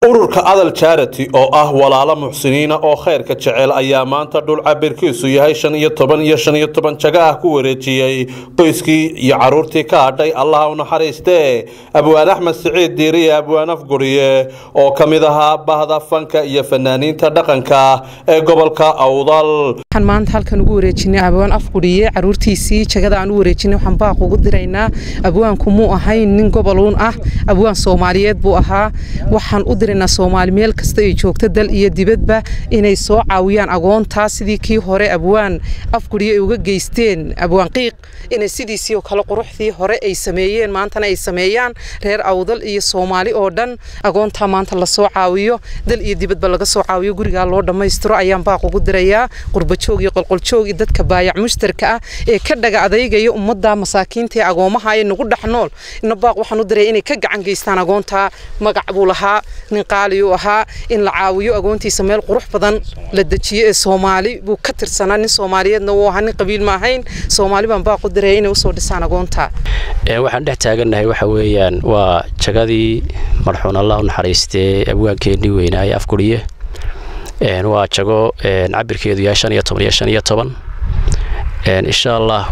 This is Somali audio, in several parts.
ururka adal charity oo ah walaalo muxsiniina oo khayrka jecel ayaa maanta dhul cabirkiisu yahay shan iyo toban iyo shan iyo toban jago ah ku wareejiyey qoyskii iyo caruurtii ka hadhay allaha u naxariistee abwaan axmed siciid diiriye abwaan afguriye oo ka mid ahaa bahda fanka iyo fanaaniinta dhaqanka ee gobolka awdal waxaan maanta halkan ugu wareejinay abwaan afguriye caruurtiisii jagada aan u wareejinay waxaan baaq ugu diraynaa abwaanku muu ahayn nin gobolun ah abwaan soomaaliyeed buu ahaa waxaan u diraynaa soomaali meel kasta ay joogto dal iyo dibadba inay soo caawiyaan agoontaa sidii kii hore abwaan afguriye ay uga geysteen abwaan qiiq inay sidiisii oo kale quruxdii hore ay sameeyeen maantana ay sameeyaan reer awdal iyo soomaali oo dhan agoontaa maanta lasoo caawiyo dal iyo dibadba laga soo caawiyo gurigaa loo dhammaystiro ayaan baaq ugu dirayaa qurbajoog iyo qolqoljoog iyo dadka baayac mushtarka ah ee ka dhaga adeygaya ummadda masaakiinta ee agoomaha ee nagu dhex nool ina baaq waxaan u diraya inay ka gacan geystaan agoontaa magac buu lahaa nin qaaliyuu ahaa in la caawiyo agoontiisa meel qurux badan la dejiyo ee soomaali buu ka tirsanaa nin soomaaliyeedna wuu ahaa nin qabiil ma ahayn soomaali baan baaq u diraya inay usoo dhisaan agoonta waxaan dhex taagannahay waxa weeyaan waa jagadii marxuun allah u naxariistee abwaankeenii weynaaye afguriye waa jago cabirkeedu yahay shan iyo toban iyo shan iyo toban insha allah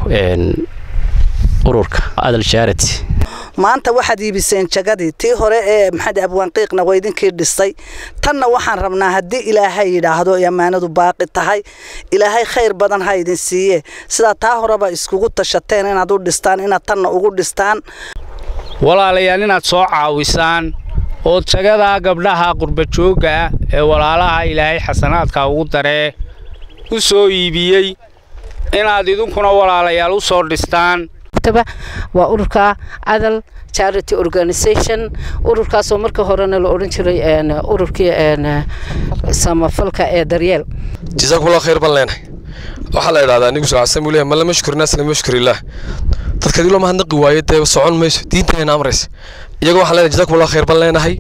ururka adal charity maanta waxaad iibiseen jagadii tii hore ee maxamed abwaanqiiqna waa idinkii dhisay tanna waxaan rabnaa haddii ilaahay yidhaahdo ay ammaanadu baaqi tahay ilaahay khayr badan ha idin siiye sidaa taa horeba iskugu tashateen inaad u dhistaan inaad tanna ugu dhistaan walaalayaal inaad soo caawisaan oo jagadaa gabdhaha qurbajoogga ah ee walaalaha ilaahay xasanaadka ugu daree u soo iibiyey inaad idinkuna walaalayaal u soo dhistaan waa ururka adal charity organisation ururkaasoo marka horena la odhan jiray ururkii samafalka ee daryeel jasaakumullah khayr baan leenahay waxaa la idhahdaa nigu salaasan buu leeyahay man lama shukri naas lama yashkuri illaah dadka hadii loo mahadnaqi waayo dee socon mayso diinteenna amraysa iyaga waxaan leenahay jasaakumullah khayr baan leenahay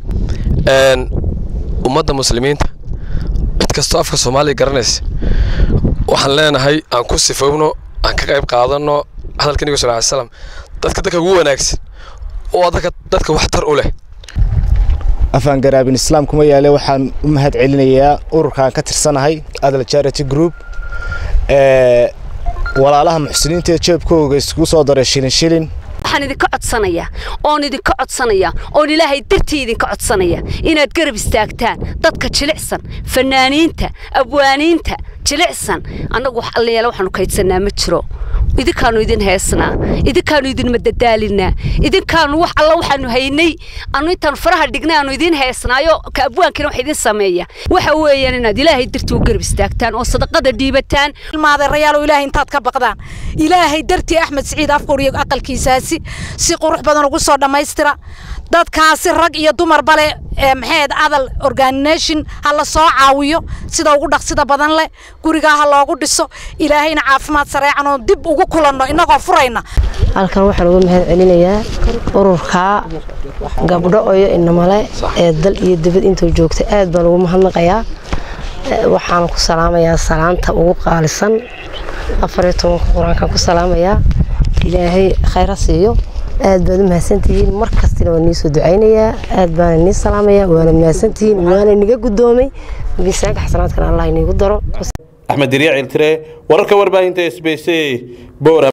ummadda muslimiinta cid kastoo afka soomaaliya garanaysa waxaan leenahay aan ku sifowno aan ka qayb qaadanno hadalka nigu sal slam dadka dadka ugu wanaagsan oo dadka dadka waxtar u leh afaan garaabin islaam kuma yaale waxaan u mahad celinayaa ururkaan ka tirsanahay adal charity group walaalaha muxsiniinta ee jeebkooga iskugu soo daray shilin shilin waxaan idinka codsanayaa oon idinka codsanaya oon ilaahay dartii idinka codsanaya inaad garab istaagtaan dadka jilicsan fanaaniinta abwaaniinta jilicsan annagu wax allayaala waxaanu kaydsanaa ma jiro idinkaanu idin heesnaa idinkaanu idin madadaalinaa idinkaanu wax alla waxaanu haynay anu intaanu faraha dhignay aanu idin heesnaayo ka abwaankina wax idin sameeya waxa weeyaan inaad ilaahay dartii u garab istaagtaan oo sadaqada dhiibataan ilmaadeerayaal ilaahay intaad ka baqdaan ilaahay dartii axmed siciid afkuriyo aqalkiisaasi si qurux badan ugu soo dhammaystira dadkaasi rag iyo dumarba leh maxayd adal organisation ha la soo caawiyo sida ugu dhaqsida badan leh gurigaa ha loogu dhiso ilaahayna caafimaad sareecan oo dib ugu kulanno innagoo furayna halkan waxaan uga mahad celinayaa ururkaa gabdho oyo inamale ee dal iyo dibad intuu joogta aad baan ugu mahadnaqayaa waxaan ku salaamayaa salaanta ugu qaalisan afariyo tobanka qur-aankaan ku salaamayaa ilaahay khayra siiyo aad baad u mahadsantihiin mar kastina waan nii soo ducaynayaa aad baana nii salaamayaa waana mahadsantihiin waana niga guddoomay miisaanka xasanaadkana allah iniigu daro axmed diriic iltire wararka warbaahinta s b c